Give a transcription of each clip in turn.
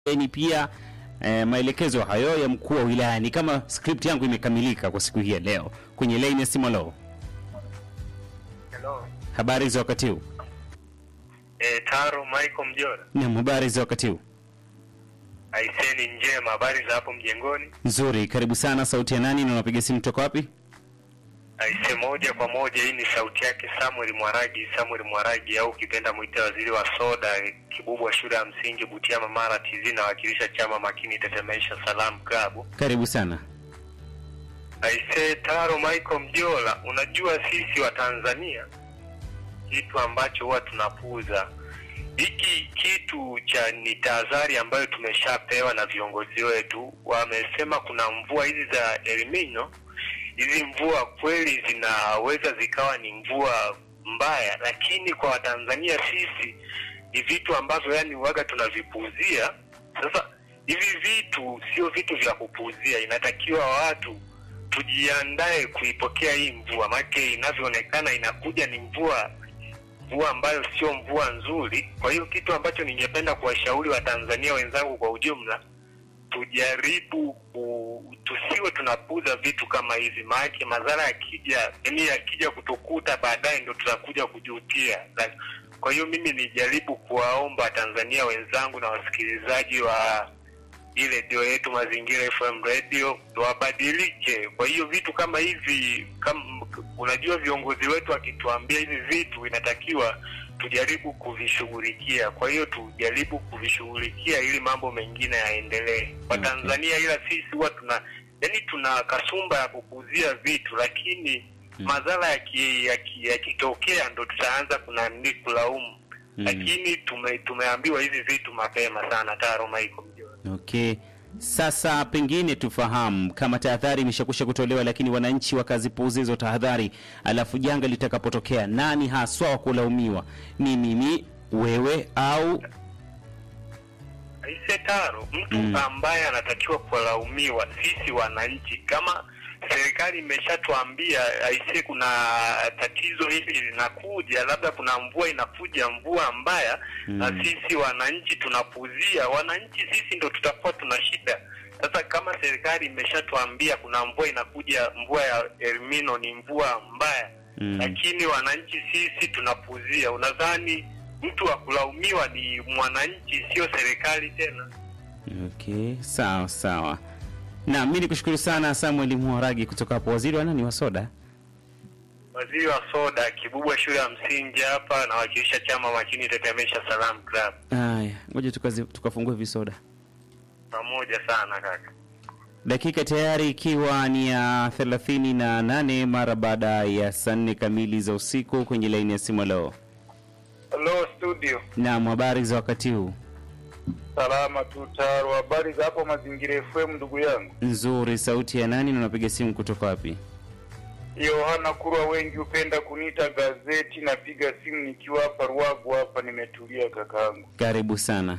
ni pia eh, maelekezo hayo ya mkuu wa wilaya. Ni kama script yangu imekamilika kwa siku hii ya leo. Kwenye line ya simu, lo, Hello. habari za wakati huu? Eh, Taro Michael Mjora. Naam, habari za wakati huu? Aiseni njema, habari za hapo mjengoni? Nzuri, karibu sana. Sauti ya nani na unapiga simu toka wapi? Aise, moja kwa moja, hii ni sauti yake Samuel Mwaragi, Samuel Mwaragi au ukipenda mwite waziri wa soda, Kibubwa shule ya msingi Butiama Mara TZ, nawakilisha chama makini Tetemesha Salam Klabu. Karibu sana. Aise, Taro Michael Mjola, unajua sisi wa Tanzania kitu ambacho huwa tunapuuza hiki kitu cha ni tahadhari ambayo tumeshapewa na viongozi wetu. Wamesema kuna mvua hizi za El Nino, hizi mvua kweli zinaweza zikawa ni mvua mbaya, lakini kwa Watanzania sisi ni vitu ambavyo yani waga tunavipuuzia. Sasa hivi vitu sio vitu vya kupuuzia, inatakiwa watu tujiandae kuipokea hii mvua, maana inavyoonekana inakuja ni mvua mvua ambayo sio mvua nzuri. Kwa hiyo kitu ambacho ningependa kuwashauri Watanzania wenzangu kwa ujumla, tujaribu ku, tusiwe tunapuza vitu kama hivi, maanake madhara yakija, yani yakija kutukuta baadaye ndo tutakuja kujutia. Like, kwa hiyo mimi nijaribu kuwaomba Watanzania wenzangu na wasikilizaji wa hii redio yetu Mazingira FM radio wabadilike. Kwa hiyo vitu kama hivi kama, unajua viongozi wetu wakituambia hivi vitu inatakiwa tujaribu kuvishughulikia. Kwa hiyo tujaribu kuvishughulikia ili mambo mengine yaendelee kwa Okay. Tanzania, ila sisi huwa tuna yani tuna kasumba ya kukuzia vitu, lakini Mm. madhara yakitokea yaki, yakitokea ndo tutaanza kunani kulaumu Mm. lakini tume, tumeambiwa hivi vitu mapema sana. Taro Michael Mjora. Okay. Sasa pengine tufahamu kama tahadhari imeshakwisha kutolewa, lakini wananchi wakazipuuza hizo tahadhari, alafu janga litakapotokea, nani haswa wa kulaumiwa? Ni mimi, wewe au Aise Taro, mtu Mm. ambaye anatakiwa kulaumiwa sisi wananchi. Kama serikali imeshatuambia aise, kuna tatizo hili linakuja, labda kuna mvua inakuja, mvua mbaya Mm. na sisi wananchi tunapuuzia, wananchi sisi ndo tutakuwa tuna shida. Sasa kama serikali imeshatuambia kuna mvua inakuja, mvua ya Elnino ni mvua mbaya Mm. lakini wananchi sisi tunapuuzia. Unadhani mtu wa kulaumiwa ni mwananchi, sio serikali tena? Okay, sawa sawa. Na mimi nikushukuru sana Samuel Muharagi kutoka hapo, waziri wa nani wa soda. Waziri wa soda Kibubwa shule ya msingi hapa, nawakilisha chama makini Tetemesha Salam Club. Haya, ngoja tukazi- tukafungue visoda. Pamoja sana kaka. Dakika tayari ikiwa ni ya thelathini na nane mara baada ya saa nne kamili za usiku kwenye laini ya simu leo. Hello studio. Naam, habari za wakati huu? Salama tu Taro. Habari za hapo Mazingira FM ndugu yangu. Nzuri. Sauti ya nani na unapiga simu kutoka wapi? Yohana Kurwa, wengi hupenda kuniita gazeti. Napiga simu nikiwa hapa Ruagu hapa, nimetulia kakaangu. Karibu sana.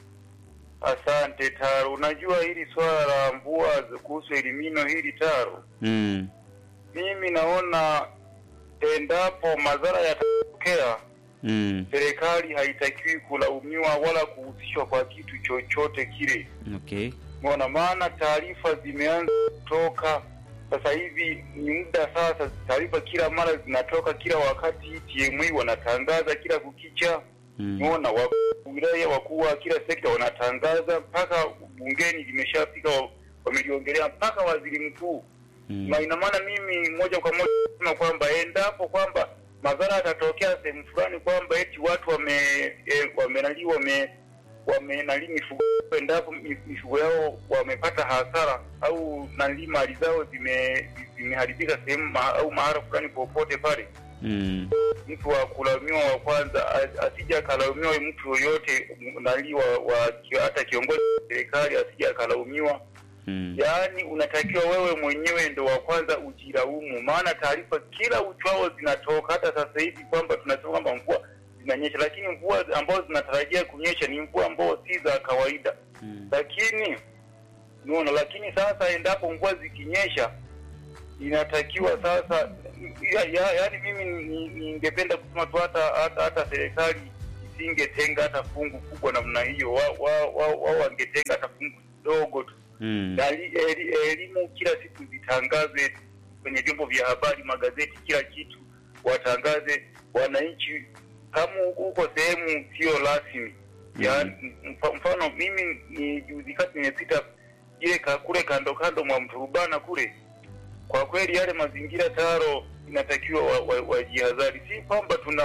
Asante Taro. Unajua hili swala la mvua za- kuhusu elimino hili Taro, Mm. mimi naona endapo madhara yatatokea, Mm. serikali haitakiwi kulaumiwa wala kuhusishwa kwa kitu chochote kile. Okay. Mbona maana taarifa zimeanza kutoka sasa hivi, ni muda sasa, taarifa kila mara zinatoka kila wakati. TMA wanatangaza kila kukicha, Mm. umeona wakuu wa wilaya, wakuu wa kila sekta wanatangaza, mpaka bungeni limeshafika, wa- wameliongelea mpaka waziri mkuu Mm. na ina maana mimi moja kwa moja nasema kwamba endapo kwamba madhara yatatokea sehemu fulani, kwamba eti watu wame e, wamenali wame wamenali mifugo, endapo mi- mifugo yao wamepata hasara au nali mali zao zime zimeharibika sehemu ma, au mahala fulani popote pale, Mm. mtu wa kulaumiwa wa kwanza a- asije akalaumiwa mtu yoyote nali wa, wa hata kiongozi wa serikali asije akalaumiwa Mm. Yaani unatakiwa wewe mwenyewe ndo wa kwanza ujilaumu, maana taarifa kila uchwao zinatoka. Hata sasa hivi kwamba tunasema kwamba mvua zinanyesha, lakini mvua ambazo zinatarajia kunyesha ni mvua ambazo si za kawaida, Mm. lakini unaona. Lakini sasa endapo mvua zikinyesha, inatakiwa sasa ya, ya, yaani mimi ni- ningependa kusema tu hata hata hata serikali wasingetenga hata fungu kubwa namna hiyo, wao wa, wa, wa, wangetenga hata fungu dogo tu Mm. na eli- eli- elimu kila siku zitangaze kwenye vyombo vya habari, magazeti, kila kitu watangaze wananchi, kama uko sehemu sio rasmi ya mfa- mfano mimi ni juzi kati nimepita ile ka, kule kando kando mwa Mturubana kule, kwa kweli yale mazingira taro inatakiwa wajihadhari wa, wa wajihadhari. si kwamba tuna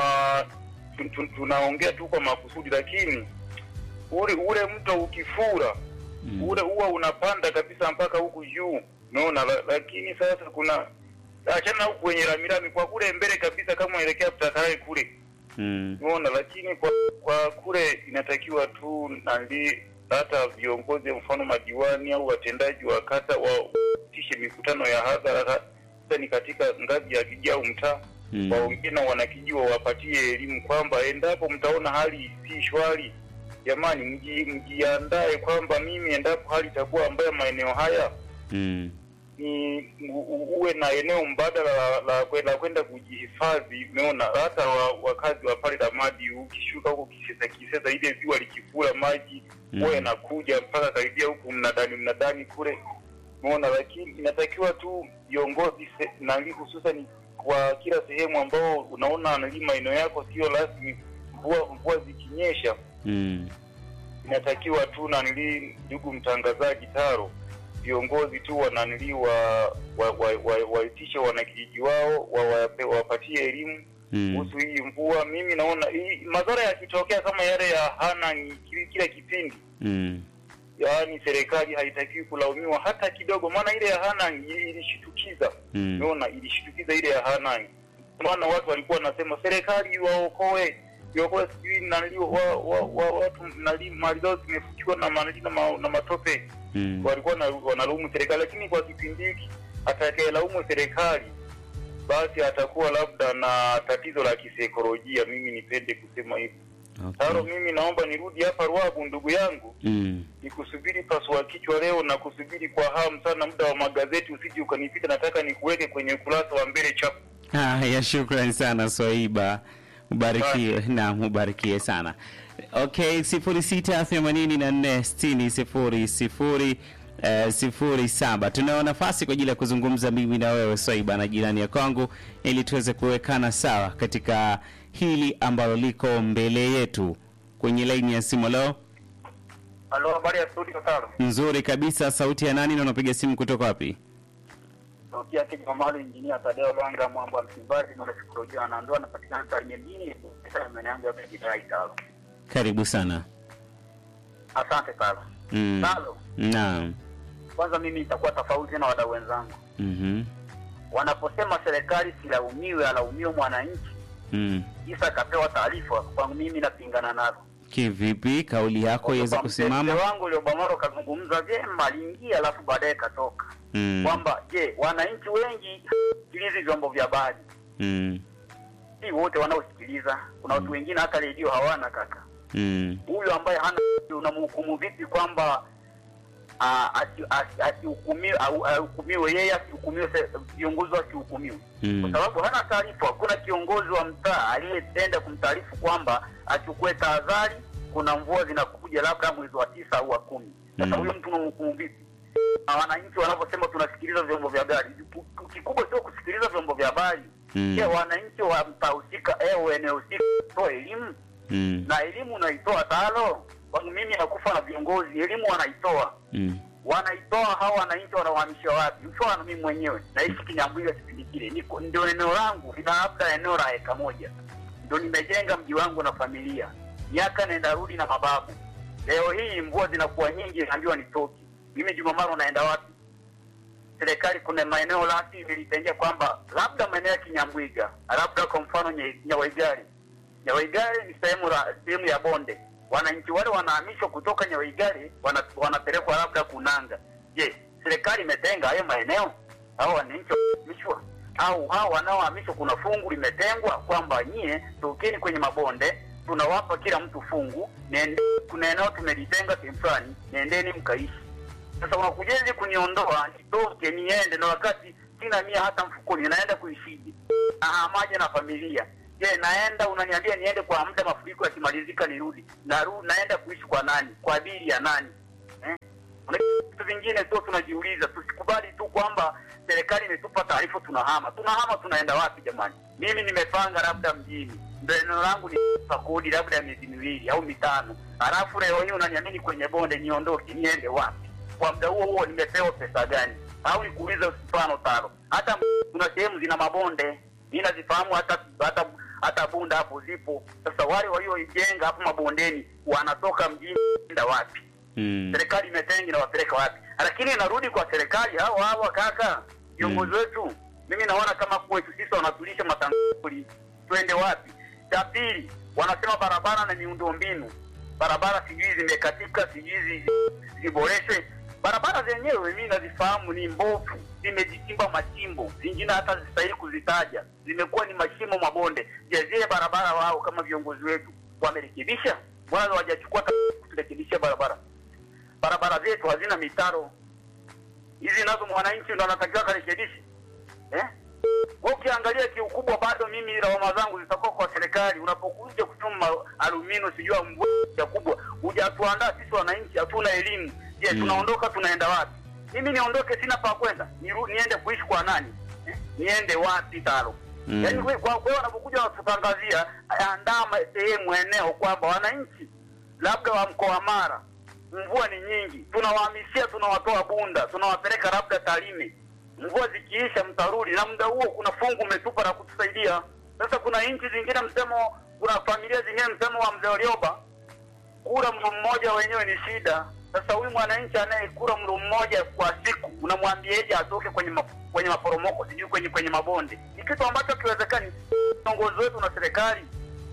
tun- tun- tunaongea tu kwa makusudi, lakini ule ule mto ukifura Mm. ule huwa unapanda kabisa mpaka huku juu unaona la, lakini sasa kuna achana huku kwenye ramirami kwa kule mbele kabisa kama unaelekea Mtakarae kule Mm. unaona lakini kwa, kwa kule inatakiwa tu nali hata viongozi mfano madiwani au watendaji wa kata watishe mikutano ya hadhara hasa ni katika ngazi ya kijiji au mtaa Mm. waongee na wanakijiji wawapatie elimu kwamba endapo mtaona hali si shwari, jamani, mji- mjiandae kwamba mimi endapo hali itakuwa mbaya maeneo haya Mm. ni u- u- uwe na eneo mbadala la, la, kwe- la kwenda kujihifadhi. Umeona, hata wa, wakazi wa pale Ramadi, ukishuka huko Kisesa, Kisesa ile ziwa likifura maji Mm. huwa yanakuja mpaka karibia huku mnadani mnadani kule, umeona. Lakini inatakiwa tu viongozi se- nali hususan kwa kila sehemu ambao unaona nali maeneo yako sio rasmi, mvua mvua zikinyesha Mm. inatakiwa tu nanili, ndugu mtangazaji Taro, viongozi tu wananili wa waitishe wa, wa, waitishe wanakijiji wao wa- wape- wapatie elimu Mm. kuhusu hii mvua. Mimi naona hii madhara yakitokea kama yale ya Hanang' kile kila kipindi, Mm. yaani serikali haitakiwi kulaumiwa hata kidogo, maana ile ya Hanang' ili- ilishitukiza Mm. umeona ilishitukiza ile ya Hanang'. Maana watu walikuwa wanasema serikali waokoe iokoe sijui nali wa, wa, wa, watu nali mali zao zimefukiwa na manali na, ma, na matope Mm. walikuwa na- wanalaumu serikali, lakini kwa kipindi hiki atakayelaumu serikali basi atakuwa labda na tatizo la kisaikolojia. Mimi nipende kusema hivi. Taro, Okay. mimi naomba nirudi hapa Ruabu, ndugu yangu, Mm. nikusubiri pasua kichwa leo na kusubiri kwa hamu sana muda wa magazeti, usije ukanipita. Nataka nikuweke kwenye ukurasa wa mbele chapu. Haya, shukrani sana Swaiba, ubarikiwe. Naam, ubarikiwe sana. Okay, sifuri sita themanini na nne sitini sifuri sifuri eh, sifuri saba. Tunao nafasi kwa ajili ya kuzungumza mimi na wewe Swaiba na jirani ya kwangu, ili tuweze kuwekana sawa katika hili ambalo liko mbele yetu. Kwenye laini ya simu leo Halo, habari ya studio Taro. nzuri kabisa. Sauti ya nani na unapiga simu kutoka wapi? Sauti yake Jamali Injinia Tadeo Lwanga Mwambo wa Msimbazi na saikolojia anaondoa anapatikana Tarime mjini sasa maeneo yangu ya kujidai Taro. Karibu sana. Asante Taro. Mm. Taro, Naam. kwanza mimi nitakuwa tofauti na wadau wenzangu Mhm. wanaposema serikali silaumiwe, alaumiwe mwananchi, Mm. isa akapewa taarifa. Kwangu mimi napingana nalo. Kivipi kauli yako iweze Kwa kusimama? mzee wangu Liobamaro kazungumza vyema, aliingia alafu baadaye katoka Mm. kwamba je, wananchi wengi sikilizi vyombo vya habari, Mm. si wote wanaosikiliza. Kuna watu wengine hata redio hawana kaka. Mm. Huyu ambaye hana unamhukumu vipi kwamba ah, asi- asi- asihukumiwe au ahukumiwe yeye, asihukumiwe se- viongozi wasihukumiwe Mm. kwa sababu hana taarifa. Hakuna kiongozi wa mtaa aliyeenda kumtaarifu kwamba achukue tahadhari, kuna mvua zinakuja labda mwezi wa tisa au wa kumi. Sasa Mm. huyo mtu unamhukumu vipi? Na wananchi wanaposema tunasikiliza vyombo vya habari, kikubwa sio kusikiliza vyombo vya habari. Mm. Je, wananchi wa mtaa husika au eneo husika toa elimu Mm. na elimu unaitoa talo. Kwangu mimi nakufa na viongozi, elimu wanaitoa Mm. wanaitoa hawa wananchi wanawahamisha wapi? Mfano mimi mwenyewe naishi Kinyambwiga kipindi kile, niko ndio eneo langu lina labda eneo la eka moja, ndio nimejenga mji wangu na familia, miaka nenda rudi na mababu. Leo hii mvua zinakuwa nyingi, naambiwa nitoke mimi. Jumamaro naenda wapi? Serikali kuna maeneo rasmi ilitengea kwamba labda maeneo ya Kinyambwiga, labda kwa mfano Nye- Nyawaigari. Nyawaigari ni sehemu la sehemu ya bonde, wananchi wale wanahamishwa kutoka Nyawaigari wana, wanapelekwa labda Kunanga. Je, serikali imetenga hayo maeneo au wananchi wanahamishwa? Au hao wanaohamishwa kuna fungu limetengwa kwamba nyie tokeni kwenye mabonde, tunawapa kila mtu fungu, nende, kuna eneo tumelitenga sehemu fulani, nendeni mkaishi. Sasa unakujaje kuniondoa nitoke niende, na wakati sina mia hata mfukoni, naenda kuishije? Ahamaje na familia Je, naenda unaniambia niende kwa muda, mafuriko yakimalizika nirudi, naru, naenda kuishi kwa nani? Kwa ajili ya nani eh? Kuna vitu vingine tu tunajiuliza, tusikubali tu kwamba serikali imetupa taarifa tunahama. Tunahama tunaenda wapi jamani? Mimi nimepanga labda mjini, ndio eneo langu ni pa kodi labda ya miezi miwili au mitano, halafu leo hii unaniamini kwenye bonde niondoke, niende wapi? Kwa muda huo huo nimepewa pesa gani? Au nikuulize mfano tano, hata kuna sehemu zina mabonde, mimi nazifahamu, hata hata hata bunda hapo zipo. Sasa wale walioijenga hapo mabondeni wanatoka mjini kwenda wapi? Mm. serikali imetenga inawapeleka wapi? Lakini inarudi kwa serikali hao hao kaka, viongozi Mm. wetu. Mimi naona kama kwetu sisi wanatulisha matanguli, twende wapi? Cha pili, wanasema barabara na miundo mbinu, barabara sijui zimekatika, sijui zi- ziboreshwe. Barabara zenyewe mimi nazifahamu ni mbovu, zimejichimba machimbo, zingine hata zistahili kuzitaja, zimekuwa ni mashimo, mabonde. Je, zile barabara wao kama viongozi wetu wamerekebisha? Mbona hawajachukua hata kurekebisha barabara? barabara zetu hazina mitaro hizi nazo mwananchi ndo anatakiwa karekebishe eh? Kwa ukiangalia kiukubwa, bado mimi lawama zangu zitakuwa kwa serikali. Unapokuja kuchuma alumino sijui mvua kubwa, hujatuandaa sisi wananchi, hatuna elimu. Je, Mm. tunaondoka tunaenda wapi? Mimi niondoke, sina pa kwenda, niru- niende kuishi kwa nani eh? Niende wapi talo? Mm. Yaani kwa kwa kwa wanapokuja watutangazia, andaa ma- sehemu eneo kwamba wananchi labda wa mkoa wa Mara mvua ni nyingi, tunawahamishia, tunawatoa Bunda, tunawapeleka labda Tarime. Mvua zikiisha, mtarudi, na muda huo kuna fungu umetupa la kutusaidia. Sasa kuna nchi zingine msemo, kuna familia zingine msemo wa mzee Warioba, kula mlo mmoja wenyewe ni shida. Sasa huyu mwananchi anayekula mlo mmoja kwa siku, unamwambiaje atoke kwenye ma, kwenye maporomoko sijui kwenye kwenye mabonde? Ni kitu ambacho kiwezekani. Viongozi wetu na serikali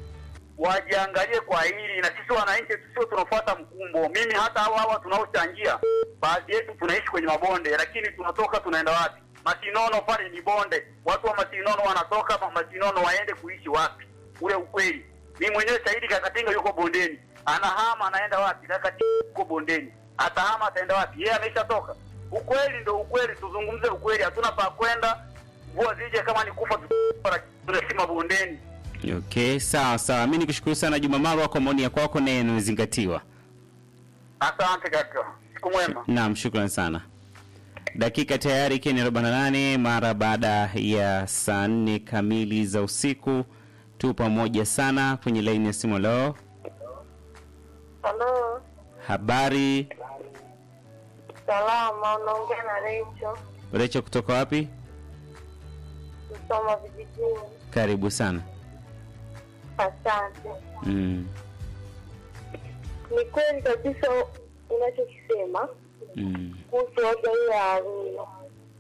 wajiangalie kwa hili, na sisi wananchi tusio tunafuata mkumbo. Mimi hata hawa hawa tunaochangia, baadhi yetu tunaishi kwenye mabonde, lakini tunatoka tunaenda wapi? Masinono pale ni bonde, watu wa Masinono wanatoka ma- Masinono waende kuishi wapi? Ule ukweli, mimi mwenyewe shahidi, Kakatinga yuko bondeni, anahama anaenda wapi? Kakatinga yuko bondeni, atahama ataenda wapi? Yeye ameshatoka. Ukweli ndo ukweli, tuzungumze ukweli, hatuna pa kwenda. Mvua zije kama ni kufa, tunaishi mabondeni. Okay, sawa sawa. Mimi nikushukuru sana Juma Marwa kwa maoni yako kwako na yanayozingatiwa. Asante kaka, siku mwema. Naam, shukrani sana. Dakika tayari ikiwa ni 48 mara baada ya saa nne kamili za usiku. Tu pamoja sana kwenye laini ya simu. Leo Halo, habari salama. Unaongea na Recho Recho kutoka wapi? Msoma vijijini. Karibu sana. Asante. Mm, Ni kweli kabisa unachokisema mm, kuhusu hoja hii ya Arua.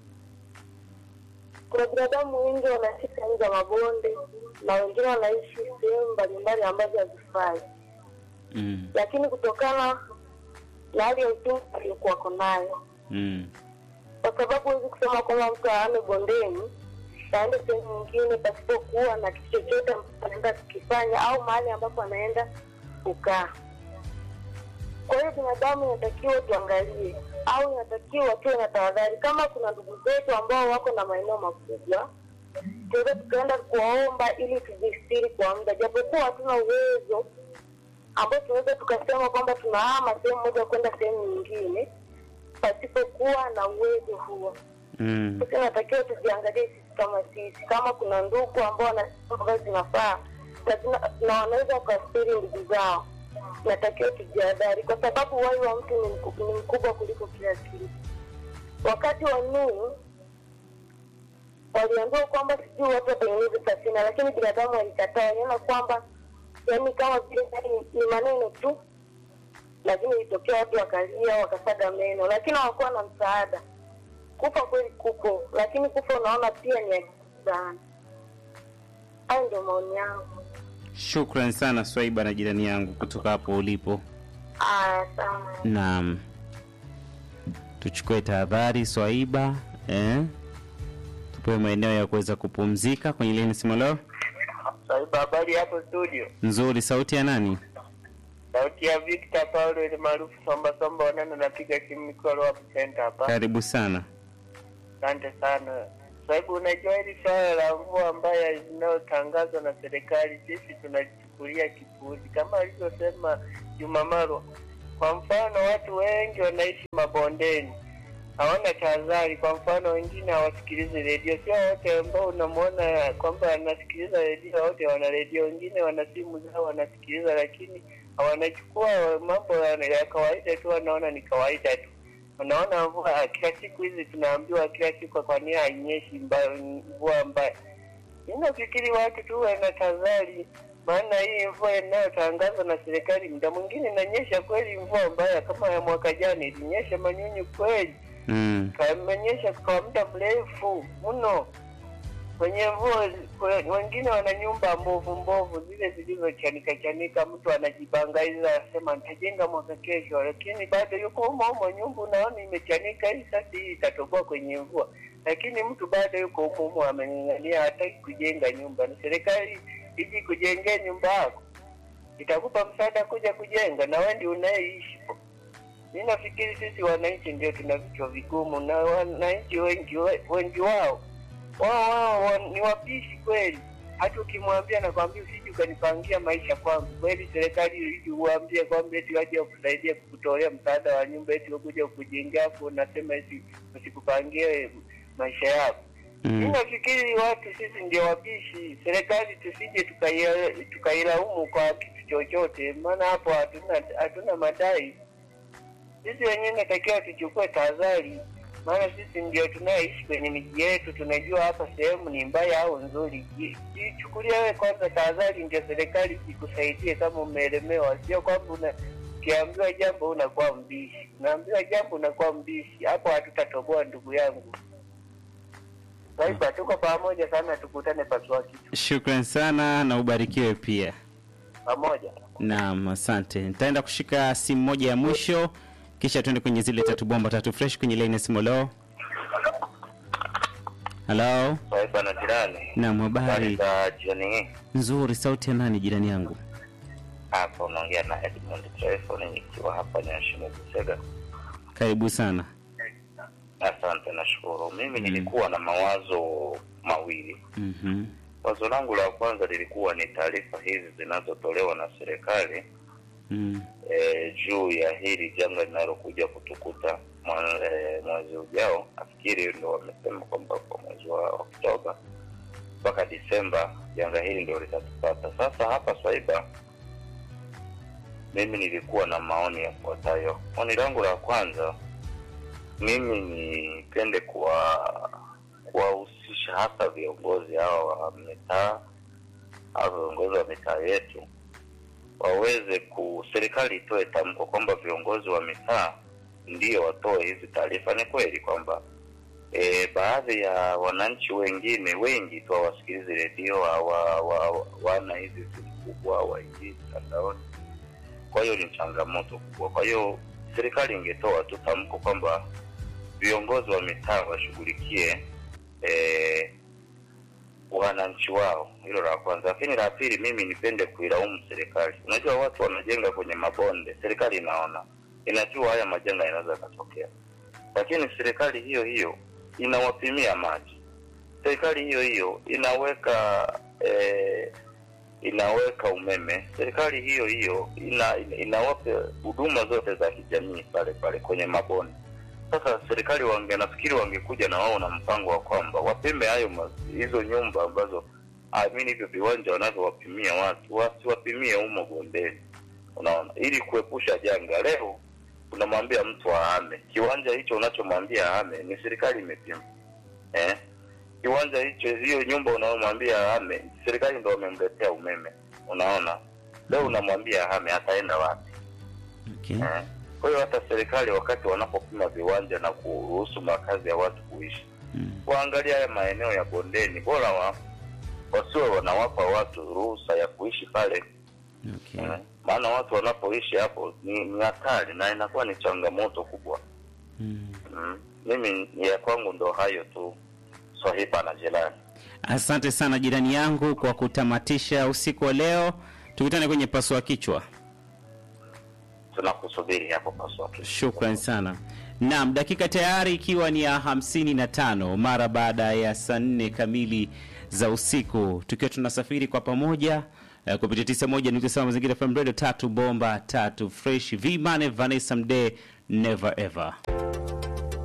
Kuna binadamu wengi wanaishi sehemu za mabonde na wengine wanaishi sehemu mbalimbali ambazo hazifai, mm, lakini kutokana na hali ya uchumi aliyokuwako nayo mm, kwa sababu huwezi kusema kwamba mtu aame bondeni aende sehemu nyingine pasipokuwa na kitu chochote ambacho anaenda kukifanya au mahali ambapo anaenda kukaa. Kwa hiyo binadamu inatakiwa tuangalie, au inatakiwa tuwe na tahadhari. Kama kuna ndugu zetu ambao wako na maeneo makubwa, tunaweza tukaenda kuwaomba ili tujistiri kwa muda, japokuwa hatuna uwezo ambao tunaweza tukasema kwamba tunahama sehemu moja kwenda sehemu nyingine pasipokuwa na uwezo huo. mm. Sasa inatakiwa tujiangalie sisi kama sisi, kama kuna ndugu ambao wanasema ambazo zinafaa na zina- na wanaweza wakastiri ndugu zao, inatakiwa tujihadhari, kwa sababu uhai wa mtu ni mku- ni mkubwa kuliko kila kitu. Wakati wa Nuhu waliambiwa kwamba sijui watu watengeneze safina, lakini binadamu walikataa, waliona kwamba yaani kama vile yaani ni maneno tu, lakini ilitokea watu wakalia wakasaga meno, lakini hawakuwa na msaada. Kufa kweli kupo, lakini kufa unaona pia ni ajabu sana. Hayo ndio maoni yangu. Shukran sana Swaiba na jirani yangu kutoka hapo ulipo. Aya, sana. Naam, tuchukue tahadhari Swaiba, eh? tupewe maeneo ya kuweza kupumzika kwenye leni simu leo. Saiba, habari hapo studio. Nzuri, sauti ya nani? Sauti ya Victor Paulo ile maarufu Somba Somba Wanana, napiga simu nikiwa Lower Center hapa. Karibu sana. Asante sana. sababu unajua hili swala la mvua mbaya linalotangazwa na serikali, sisi tunalichukulia kipuuzi, kama alivyosema Juma Marwa. Kwa mfano, watu wengi wanaishi mabondeni, hawana tahadhari. Kwa mfano, wengine hawasikilizi redio. Sio wote ambao unamwona kwamba anasikiliza redio, wote wana redio. Wengine wana simu zao wanasikiliza, lakini wanachukua mambo ya ya kawaida tu, wanaona ni kawaida tu. Unaona mvua kila siku hizi tunaambiwa kila siku, kwa nini hainyeshi mba- mvua mbaya? Mimi nafikiri watu tuwe na tahadhari, maana hii mvua inayotangazwa na serikali muda mwingine inanyesha kweli mvua mbaya, kama ya mwaka jana ilinyesha manyunyu kweli, Mm. kamenyesha kwa muda mrefu mno kwenye mvua. kwe- Wengine wana nyumba mbovu mbovu zile zilizochanika chanika, mtu anajibangaiza anasema nitajenga mwaka kesho, lakini bado yuko humo humo, nyumba unaona imechanika, hii sasa hii itatoboa kwenye mvua, lakini mtu bado yuko humo humo, ameng'ang'ania, hataki kujenga nyumba. Na serikali iji kujengea nyumba yako, itakupa msaada kuja kujenga, na wewe ndio unayeishi po. Mi nafikiri sisi wananchi ndio tuna vichwa vigumu, na wananchi wengi wengi wao wao wao wa- ni wapishi kweli. Hata ukimwambia nakwambia, usije ukanipangia maisha kwangu. Kweli serikali ili uambie kwamba eti waje wakusaidie kukutolea msaada wa nyumba, eti wakuja kukujengea, afu unasema eti usikupangie maisha yako. Mi Mm. nafikiri watu sisi ndio wapishi. Serikali tusije tukaia- tukailaumu kwa kitu chochote, maana hapo hatuna hatuna madai. Sisi wenyewe natakiwa tuchukue tahadhari, maana sisi ndio tunaishi kwenye miji yetu, tunajua hapa sehemu ni mbaya au nzuri. Ji- Jichukulia wewe kwanza tahadhari, ndio serikali ikusaidie kama umeelemewa, sio kwamba una ukiambiwa jambo unakuwa mbishi, unaambiwa jambo unakuwa mbishi. Hapo hatutatoboa ndugu yangu. Sasa tuko pamoja sana, tukutane pasua kitu Shukran sana na ubarikiwe pia. pamoja. Naam, asante. Nitaenda kushika simu moja ya mwisho kisha tuende kwenye zile tatu bomba tatu fresh kwenye line ya simu. Hello. Hello. Sasa na jirani, Naam, habari habari za jioni hii. nzuri. Sauti ya nani jirani yangu? Hapa unaongea na Edmund Telefoni nikiwa hapa Nyashimo Busega. Karibu sana. Asante, nashukuru. Mimi nilikuwa na mawazo mawili. Mhm. Wazo langu la kwanza lilikuwa ni taarifa hizi zinazotolewa na serikali Mm. e, juu ya hili janga linalokuja kutukuta mwa- eh, mwezi ujao. Nafikiri ndo wamesema kwamba kwa mwezi wa Oktoba mpaka Disemba janga hili ndio litatupata. Sasa hapa Swaiba, mimi nilikuwa na maoni yafuatayo. Maoni langu la kwanza, mimi nipende kuwa kuwahusisha hasa viongozi hawa wa mitaa au viongozi wa mitaa yetu waweze ku serikali itoe tamko kwamba viongozi wa mitaa ndio watoe hizi taarifa. Ni kweli kwamba e, baadhi ya wananchi wengine wengi tu hawasikilizi redio, hawa- wa- wana hizi simu kubwa, hawaingii mtandaoni. Kwa hiyo ni changamoto kubwa. Kwa hiyo serikali ingetoa tu tamko kwamba viongozi wa mitaa washughulikie e, wananchi wao. Hilo la kwanza, lakini la pili, mimi nipende kuilaumu serikali. Unajua watu wanajenga kwenye mabonde, serikali inaona, inajua haya majanga yanaweza yakatokea, lakini serikali hiyo hiyo inawapimia maji, serikali hiyo hiyo inaweka eh, inaweka umeme, serikali hiyo hiyo ina, ina, inawapa huduma zote za kijamii pale pale kwenye mabonde. Sasa serikali wange nafikiri wangekuja na wao na mpango wa kwamba wapime hayo ma- hizo nyumba ambazo amini hivyo viwanja wanavyowapimia watu wasiwapimie humo bondeni, unaona, ili kuepusha janga. Leo unamwambia mtu ahame kiwanja hicho, unachomwambia ahame ni serikali imepima eh? Kiwanja hicho, hiyo nyumba unayomwambia ahame, serikali ndo wamemletea umeme, unaona. Leo unamwambia ahame, ataenda wapi? Okay. Eh, Kwa hiyo hata serikali wakati wanapopima viwanja na kuruhusu makazi ya watu kuishi, Mm. waangalia haya maeneo ya bondeni, bora wa, wasiwe wanawapa watu ruhusa ya kuishi pale Okay. eh, maana watu wanapoishi hapo ni ni hatari na inakuwa ni changamoto kubwa. Mm. Mm. Mimi ya kwangu ndo hayo tu, Swahiba na Jelani. Asante sana jirani yangu kwa kutamatisha usiku wa leo. Tukutane kwenye pasua kichwa. Tunakusubiri hapo paswa. Shukran sana. Naam, dakika tayari ikiwa ni ya hamsini na tano mara baada ya saa nne kamili za usiku, tukiwa tunasafiri kwa pamoja eh, kupitia tisa moja nukta saba mazingira FM radio tatu bomba tatu fresh V Mane Vanessa Mdee never ever